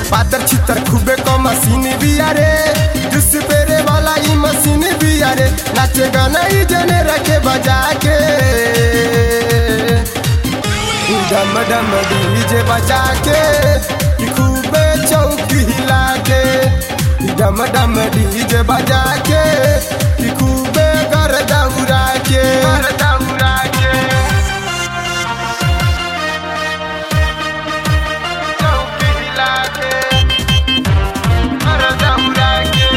पातर छितर खूबे को मशीन बिया रे जुस पेरे वाला ई मशीन बिया रे नाचे गाना ई जने रखे बजा के डम डम डीजे बजा के कि खूबे चौकी हिला के डम डम डीजे बजा के कि खूबे कर दौड़ा के कर दौड़ा के चौकी हिला के कर दौड़ा के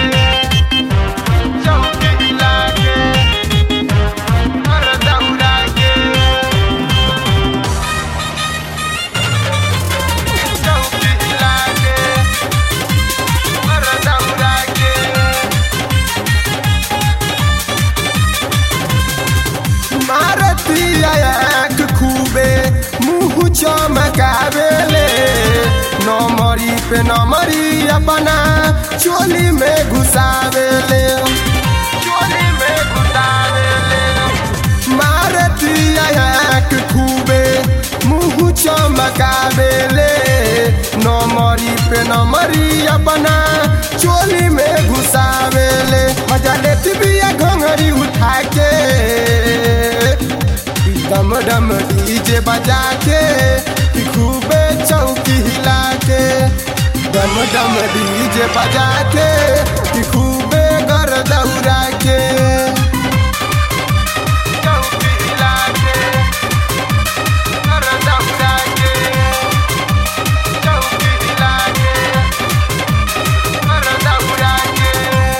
चौकी हिला के कर दौड़ा के चौकी हिला के कर दौड़ा के मारती आँख खूबे मुँह चमकावेले नमरी पे नमरी अपना चोली में घुसावेले चोली में घुसावेले मारती आँख खूबे मुँह चमकावेले नमरी पे नमरी अपना चोली में घुसावेले मजा लेती बिया घंगरी उठा के डम डम डीजे बजा के कि खूबे चौकी हिला के डम डम डीजे बजा के कि खूबे गर दौड़ा के चौकी हिला के गर दौड़ा के चौकी हिला के गर दौड़ा के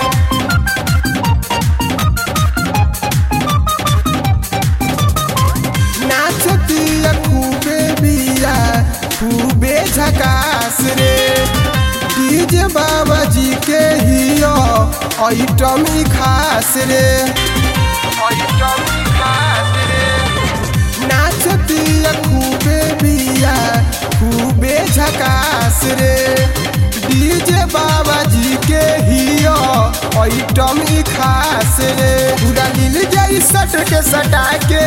नाचतिया खूबे बिया खूबे झकास रे डीजे बाबा जी के हियो आइटम ही खास रे आइटम ही खास रे नाचतिया खूबे बिया खूबे झकास रे डीजे बाबा जी के हियो आइटम ही खास रे पूरा दिल जाई सट के सटा के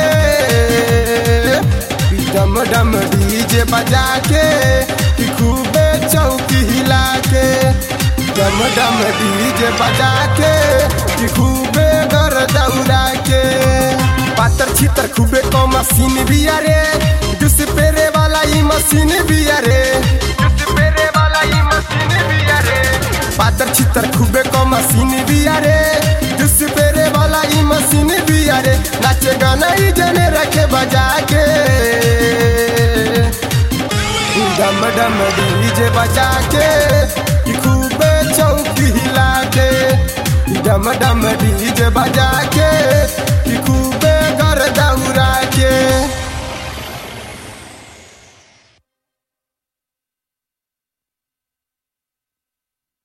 डम डम डीजे बजा के कि खूबे चौकी हिला के डम डम डीजे बजा के कि खूबे घर दौड़ा के पातर छितर खूबे को मशीन भी अरे जुस पेरे वाला ई मशीन भी अरे जुस पेरे वाला ई मशीन भी अरे पातर छितर खूबे को मशीन भी अरे जुस पेरे वाला ई मशीन भी अरे नाचे गाना ई जने रखे बजा के डम डम डीजे बजा के कि खूबे चौकी हिला के डम डम डीजे बजा के कि खूबे घर दौड़ा के